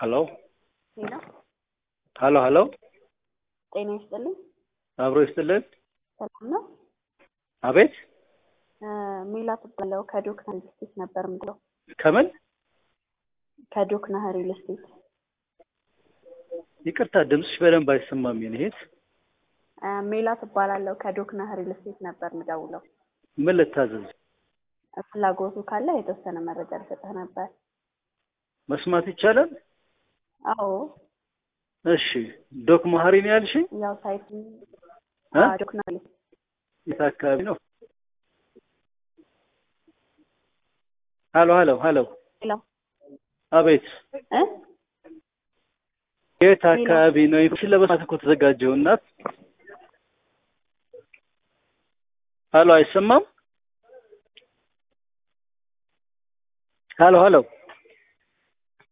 ሄሎ ሄሎ ሄሎ ሄሎ ጤና ይስጥልኝ። አብሮ ይስጥልን። ሰላም ነው? አቤት ሜላት እባላለሁ ከዶክና ሪል ስቴት ነበር የምለው። ከምን ከዶክና ሪል ስቴት ይቅርታ፣ ድምፅሽ በደንብ አይሰማም። የኔ እህት ሜላት እባላለሁ ከዶክና ሪል ስቴት ነበር የምደውለው። ምን ልታዘዝ? ፍላጎቱ ካለ የተወሰነ መረጃ ልሰጥህ ነበር። መስማት ይቻላል? አዎ እሺ። ዶክ መሀሪ ነው ያልሽኝ? ያው ሳይት እ? ዶክና ሪል የት አካባቢ ነው? ሄሎ ሄሎ ሄሎ ሄሎ አቤት እ የት አካባቢ ነው? ኢንፎርሜሽን ለመስማት እኮ ተዘጋጀሁ እናት። ሄሎ አይሰማም? ሄሎ ሄሎ